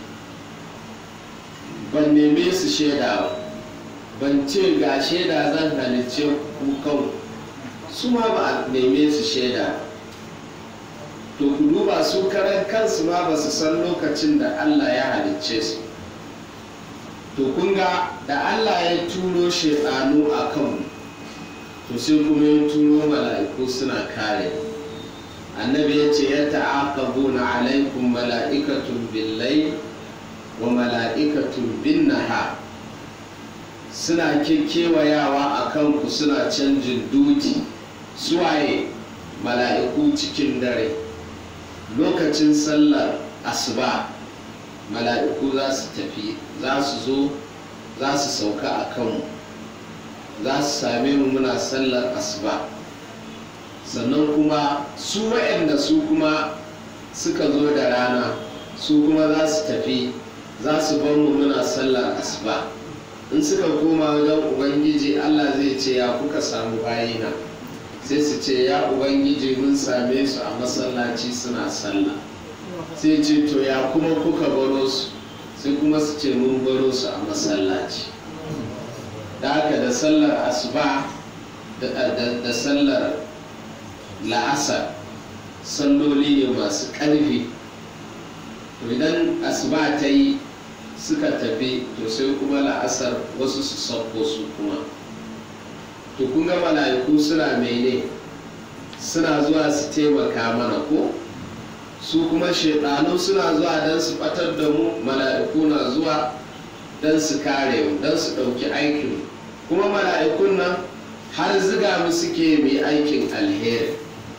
Speaker 1: ban neme su shaida ba ban ce ga shaida zan halicce ku kan su ma ba a neme su shaida to ku duba su karan kansu ma ba su san lokacin da Allah ya halicce su to kun ga da Allah ya turo shaidanu a kanmu to sai kuma ya turo mala'iku suna kare annabi ya ce ya ta'aqabuna alaikum mala'ikatun billai wa mala'ikatun bin nahar suna kewayawa a kanku suna canjin duti suwaye mala'iku cikin dare lokacin sallar asuba mala'iku za su tafi za su zo za su sauka a kanmu za su same mu muna sallar asuba sannan kuma su waɗanda su kuma suka zo da rana su kuma za su tafi za su bar mu muna sallar asuba in suka koma wajen ubangiji allah zai ce ya kuka samu bayina sai su ce ya ubangiji mun same su a masallaci suna sallah sai ce to ya kuma kuka baro su sai kuma su ce mun baro su a masallaci da haka da sallar asuba da sallar la'asar salloli ne masu ƙarfi idan asuba ta yi suka tafi to sai kuma la'asar wasu su sauko su kuma to kun ga mala'iku suna mene suna zuwa su taimaka mana ko su kuma shaidanu suna zuwa don su batar da mu mala'iku na zuwa don su kare mu don su ɗauki aikin kuma mala'ikun nan har ziga mu suke mai aikin alheri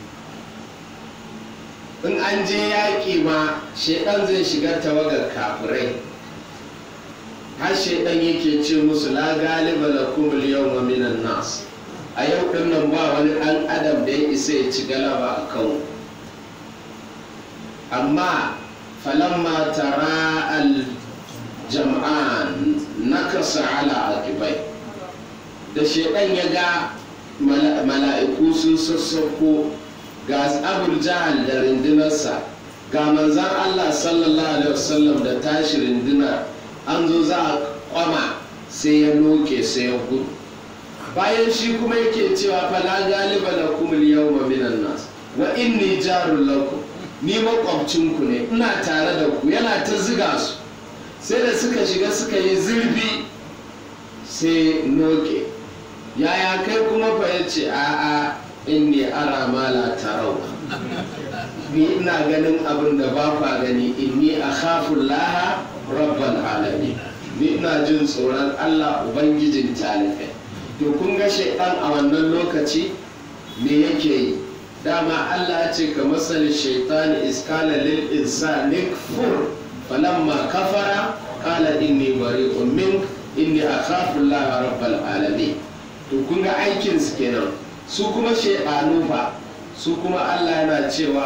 Speaker 1: in an je yaƙi ma shaidan zai shiga tawagar kafirai har shaidan yake ce musu la galiba lakum al-yawma minan nas a yau din nan ba wani ɗan adam da ya isa ya ci galaba a kan amma falamma tara al-jam'an nakasa ala aqibai da shaidan ya ga mala'iku sun sassauko ga abul jahal da rindinarsa ga manzan allah sallallahu alaihi wasallam da tashi rindinar an zo za a kwama sai ya noke sai ya gudu bayan shi kuma yake cewa fala galiba da kuma yawma minan nas wa inni jarun lakum ni makwabcinku ne ina tare da ku yana ta ziga su sai da suka shiga suka yi zurfi sai noke yaya kai kuma fa ya ce a'a inni ara ma la tarau ni ina ganin abin da ba kwa gani inni akhafu laha rabbal alamin ni ina jin tsoron Allah ubangijin talibai to kun ga shaidan a wannan lokaci me yake yi dama Allah ya ce ka masal shaitani iskala lil insani kfur falamma kafara qala inni bari'un mink inni akhafu Allah rabbal alamin to kun ga aikin su kenan su kuma shaidanu fa su kuma Allah yana cewa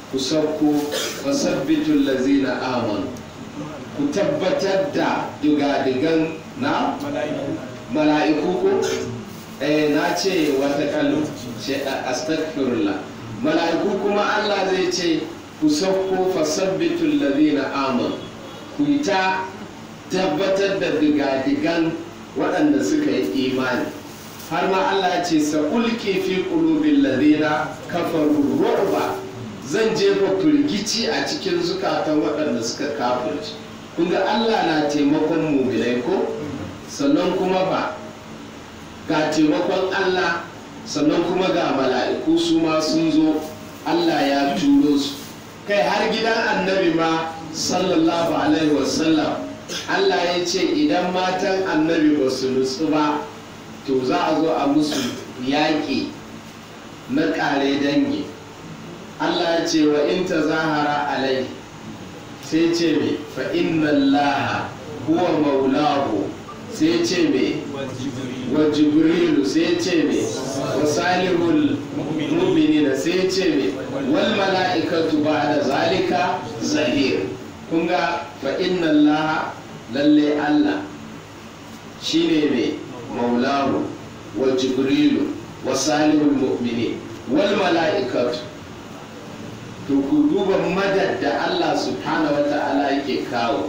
Speaker 1: ku sauko fasabbitul lazina amanu ku tabbatar da digadigan na mala'iku ko eh na ce wata kallo ce astaghfirullah mala'iku kuma Allah zai ce ku sauko fasabbitul ladina amanu ku yi ta tabbatar da digadigan waɗanda suka yi imani har ma Allah ya ce sa'ulki fi qulubil ladina kafaru ru'ba zan jefa firgici a cikin zukatan waɗanda suka kafirci kun ga Allah na taimakon muminai ko sannan kuma ba ga taimakon Allah sannan kuma ga mala'iku su ma sun zo Allah ya turo su kai har gidan annabi ma sallallahu alaihi wasallam Allah ya ce idan matan annabi ba su nutsu ba to za a zo a musu yaƙi na ƙare dangi Allah ya ce wa in ta zahara alai sai ce me fa inna allaha huwa maulahu sai ce me wa jibrilu sai ce me wa salihul mu'minina sai ce me wal mala'ikatu ba'da zalika zahir kun ga fa inna allaha lalle Allah shine me maulahu wa jibrilu wa salihul mu'minin wal mala'ikatu to ku duba madad da Allah subhanahu wa ta'ala yake kawo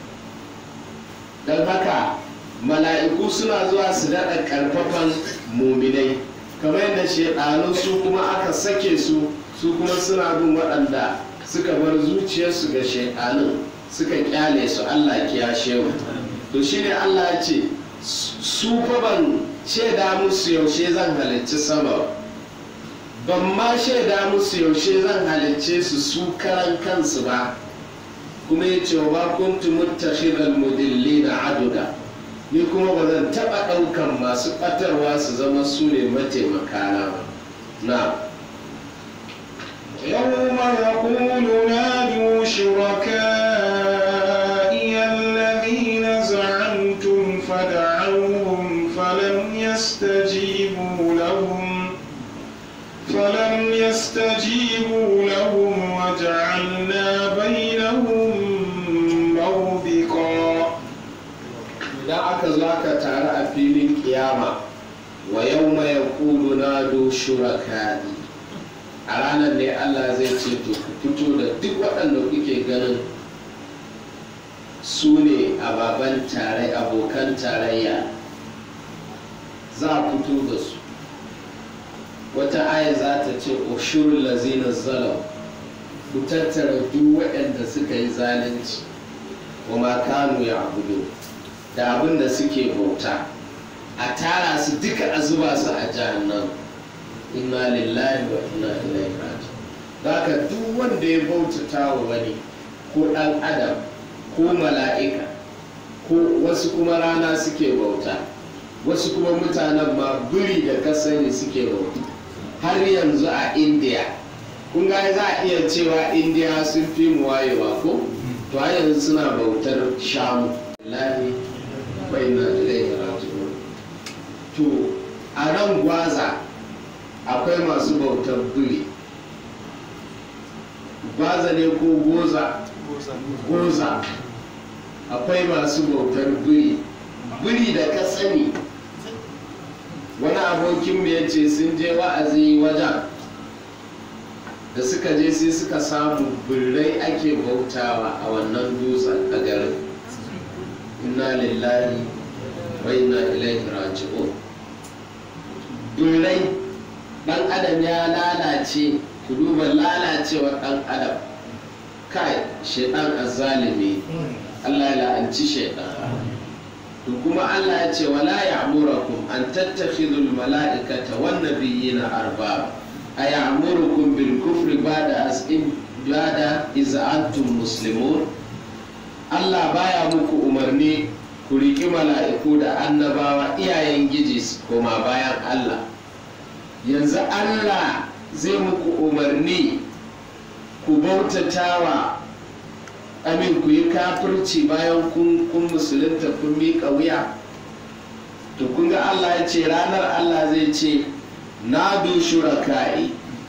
Speaker 1: don haka mala'iku suna zuwa su daɗa ƙarfafan muminai kamar yadda shaɗanu su kuma aka sake su su kuma suna bin waɗanda suka bar zuciyarsu ga shaɗanun suka kyale su Allah kiyashe mu to shine Allah ya ce su fa ban shaida musu yaushe zan halicci sama ban ma shaida musu yaushe zan halicce su su karan kansu ba kuma ya ce wa ba kuntu muttakhidal mudillina aduda ni kuma ba zan taɓa ɗaukan masu ɓatarwa su zama su ne mataimakana ba na
Speaker 2: يوم يقول نادوا شركائي الذين زعمتم فدعوهم فلم يستجيبوا لهم فلم يستجيبوا لهم وجعلنا بينهم موبقا
Speaker 1: idan aka zo aka taru a filin kiyama wa yau mai kulu na do shurakani a ranar ne allah zai ce to ku fito da duk waɗanda kuke ganin su ne ababen tare abokan tarayya za a fito da su wata aya za ta ce ushurul lazina zalam ku tattara duk waɗanda suka yi zalunci wa ma kanu ya abudu da abin da suke bauta a tara su duka a zuba su a jahannam inna lillahi wa inna ilaihi raji'un haka duk wanda ya bautata wa wani ko ɗan adam ko mala'ika ko wasu kuma rana suke bauta wasu kuma mutanen ma biri da kasani suke bauta har yanzu a indiya kun ga za a iya cewa indiya sun fi mu wayewa ko to har yanzu suna bautar shamu lahi bai na ilaihi raji'un to a nan gwaza akwai masu bautar biri gwaza ne ko goza goza akwai masu bautar biri biri da ka sani wani abokin ya ce sun je wa'azi wajen da suka je sai suka samu birrai ake bautawa a wannan dutsen a garin inna lillahi wa inna ilaihi raji'un birrai dan adam ya lalace ku duba lalacewar dan adam kai shaidan azzalimi Allah ya la'anci shaidan to kuma Allah ya ce wala ya'murakum an tattakhidul mala'ikata wan nabiyina arbaba ay'murukum bil kufri ba'da as in ba'da iz antum muslimun Allah baya muku umarni ku riƙi mala'iku da annabawa iyayen giji koma bayan Allah yanzu Allah zai muku umarni ku bautatawa amin ku yi kafirci bayan kun musulunta kun miƙa wuya to kun ga Allah ya ce ranar Allah zai ce na du shuraka'i ku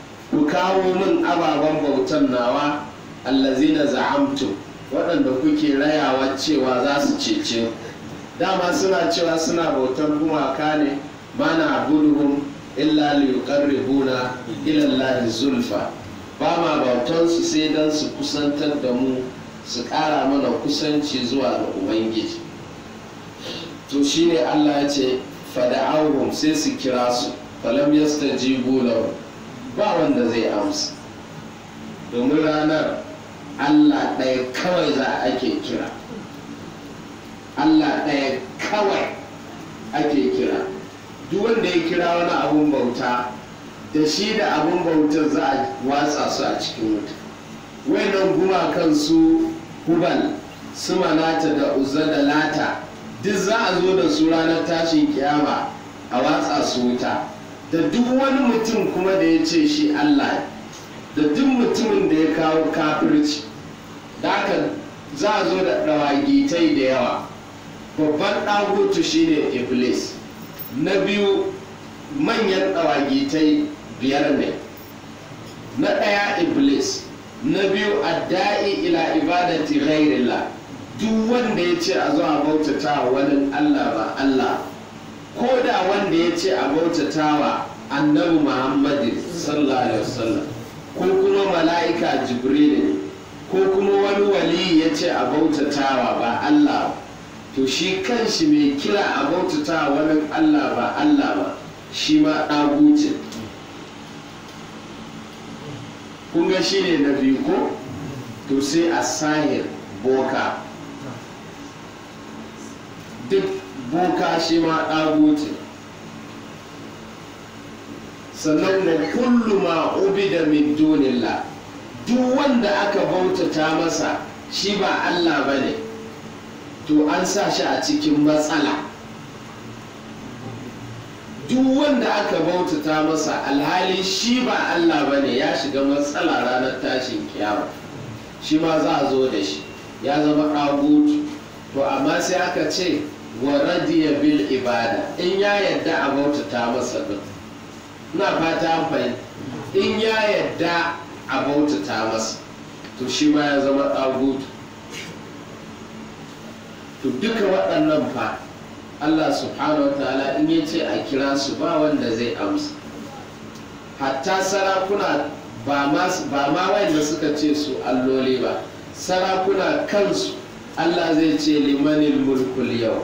Speaker 1: kawo min ababen bautan nawa allazina za'amtum waɗanda kuke rayawa cewa za su cece ku dama suna cewa suna bautar gumaka ne mana abuduhum illa liyuqarribuna ila Allah zulfa ba ma bautan su sai dan su kusantar da mu su ƙara mana kusanci zuwa ga ubangiji to shine Allah ya ce fada'awhum sai su kira su falam yastajibu lahu ba wanda zai amsa domin ranar Allah ɗaya kawai za ake kira Allah ɗaya kawai ake kira duk wanda ya kira wani abun bauta da shi da abun bautar za a watsa su a cikin wuta wayannan gumakan su hubal su manata da uzza da lata duk za a zo da su ranar tashin kiyama a watsa su wuta da duk wani mutum kuma da ya ce shi Allah da duk mutumin da ya kawo kafirci da haka za a zo da ɗawagitai da yawa babban ɗagutu shine iblis na biyu manyan ɗawagitai biyar ne na ɗaya iblis na biyu adda'i ila ibadati ghairillah duk wanda ya ce a zo a bautata wani allah ba allah ko da wanda ya ce a bautata wa annabi muhammadin sallallahu alaihi wasallam ko kuma mala'ika jibril ko kuma wani wali ya ce a bautatawa ba allah to shi kanshi mai kira a bautata wani allah ba allah ba shi ma ɗagucin kunga shi ne na biyu ko to sai a sahir boka duk boka shi ma ɗagucin sannan wa kullu ma ubida min dunillah duk wanda aka bautata masa shi ba allah ba ne to an sa shi a cikin matsala duk wanda aka bautata masa alhali shi ba Allah ba ne ya shiga matsala ranar tashin kiyama shi ma za a zo da shi ya zama ɗagutu to amma sai aka ce wa radiya bil ibada in ya yadda a bautata masa din na fata fahimta in ya yadda a bautata masa to shi ma ya zama ɗagutu to duka waɗannan fa Allah subhanahu wa ta'ala in ya ce a kira su ba wanda zai amsa hatta sarakuna ba ma wanda suka ce su alloli ba sarakuna kansu Allah zai ce limanil mulkul yau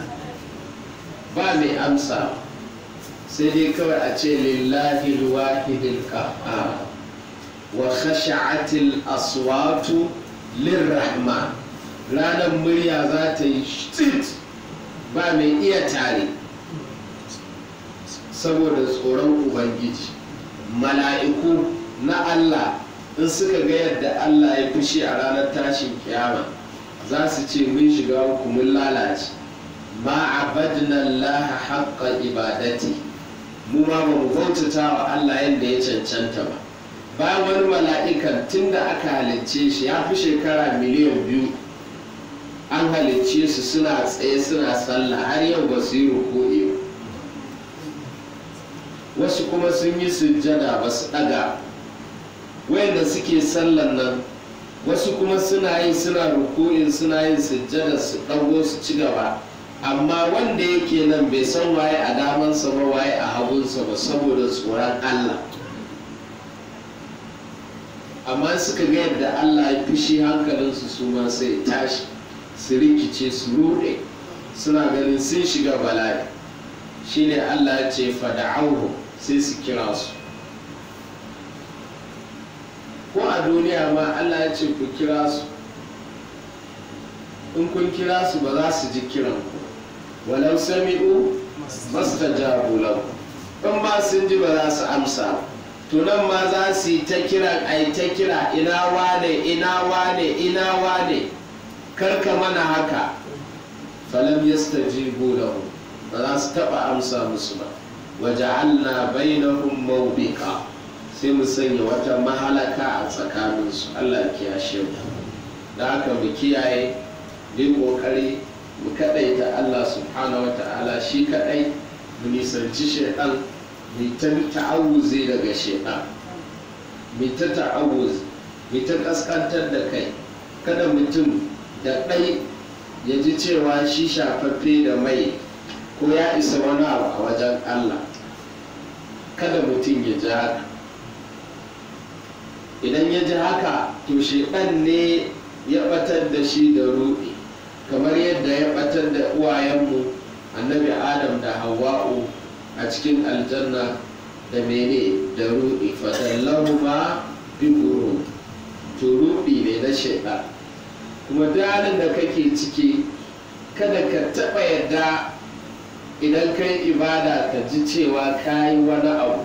Speaker 1: ba mai amsa sai dai kawai a ce lillahi wahidil qahhar wa khasha'atil aswatu lirrahman ranar murya za ta yi shit ba mai iya tare saboda tsoron ubangiji mala'iku na allah in suka ga yadda allah ya fushi a ranar tashin kiyama za su ce mun shiga uku mun lalace ma abadna allah haqqa ibadati mu ma ba mu bautata wa allah yadda ya cancanta ba bayan wani mala'ikan tun da aka halicce shi ya fi shekara miliyan biyu an halicce su suna tsaye suna sallah har yau ba su yi ruku'i ba wasu kuma sun yi sujjada ba su ɗaga wayanda suke sallan nan wasu kuma suna yi suna ruku'in suna yin sujjada su ɗago su ci gaba amma wanda yake nan bai san waye a damansa ba waye a hagunsa ba saboda tsoron allah amma suka ga yadda allah ya fushi hankalinsu su ma sai tashi su rikice su rude suna ganin sun shiga bala'i shine Allah ya ce fada'auhu sai su kira su ko a duniya ma Allah ya ce ku kira su in kun kira su ba za su ji kiran ku walau sami'u mastajabu lahu in ba sun ji ba za su amsa to nan ma za su yi ta kiran ai ta kira ina wane ina wane ina wane karka mana haka falam yastajibu lahu ba za su taba amsa musu ba waja'alna bainahum mawbiqa sai mu sanya wata mahalaka a tsakaninsu Allah ya kiyashe mu da haka mu kiyaye bin kokari mu kadaita Allah subhanahu wata'ala shi kadai mu nisanci shaitan mu ta ta'awuzi daga shaitan mai ta ta'awuz mai ta kaskantar da kai kada mutum da ɗai ya ji cewa shi shafaffe da mai ko ya isa wani abu a wajen allah kada mutum ya ji haka idan ya ji haka to shekan ne ya batar da shi da ruɗi kamar yadda ya batar da uwayenmu annabi adam da hawa'u a cikin aljanna da mene da ruɗi fadallahu ma bi guru to ruɗi ne na shaiɗa kuma dalin da kake ciki kada ka taɓa yadda idan kai ibada ka ji cewa ka yi wani abu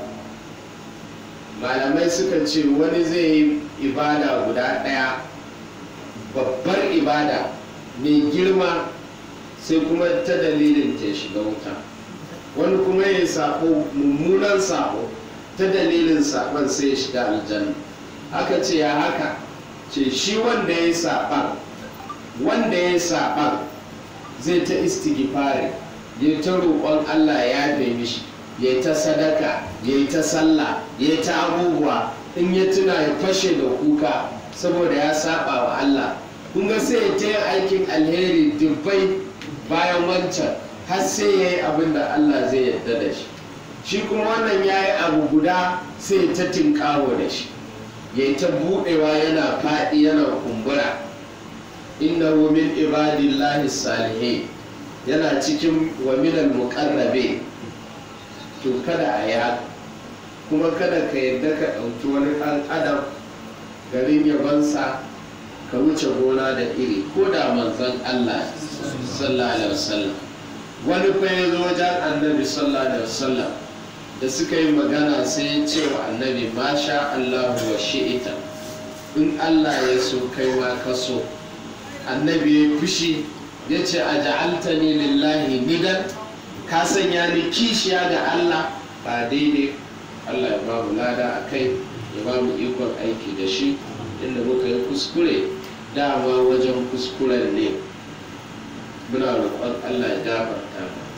Speaker 1: malamai suka ce wani zai yi ibada guda ɗaya babbar ibada mai girma sai kuma ta dalilin ta shiga wuta wani kuma ya sako mummunan sako ta dalilin sakon sai ya shiga aljanna aka ce ya haka ce shi wanda ya saɓan wanda ya saɓan zai ta istighfari ya ta roƙon allah ya yafe mishi ya ta sadaka ya ta sallah ya ta abubuwa in ya tuna ya fashe da kuka saboda ya saba wa allah kun ga sai ya ta yin aikin alheri dubbai bayan wancan har sai ya yi abin da allah zai yarda da shi shi kuma wannan ya yi abu guda sai ta tinkawo da shi ya ta buɗewa yana faɗi yana kumbura innahu min ibadillahi salihin yana cikin wa minal muqarrabe to kada a yi haka kuma kada ka yarda ka ɗauki wani ɗan adam garin yabansa ka wuce gona da iri ko da manzon Allah sallallahu alaihi wasallam wani fa ya zo wajen annabi sallallahu alaihi wasallam da suka yi magana sai ya ce wa annabi masha Allahu wa shi'ita in Allah ya so kai ma ka so annabi ya fushi ya ce a ja'altani lillahi nidan ka sanya ni kishiya ga Allah ba daidai Allah ya ba mu lada a kai ya ba mu ikon aiki da shi inda muka yi kuskure dama wajen kuskuren ne muna roƙon Allah ya gafarta mu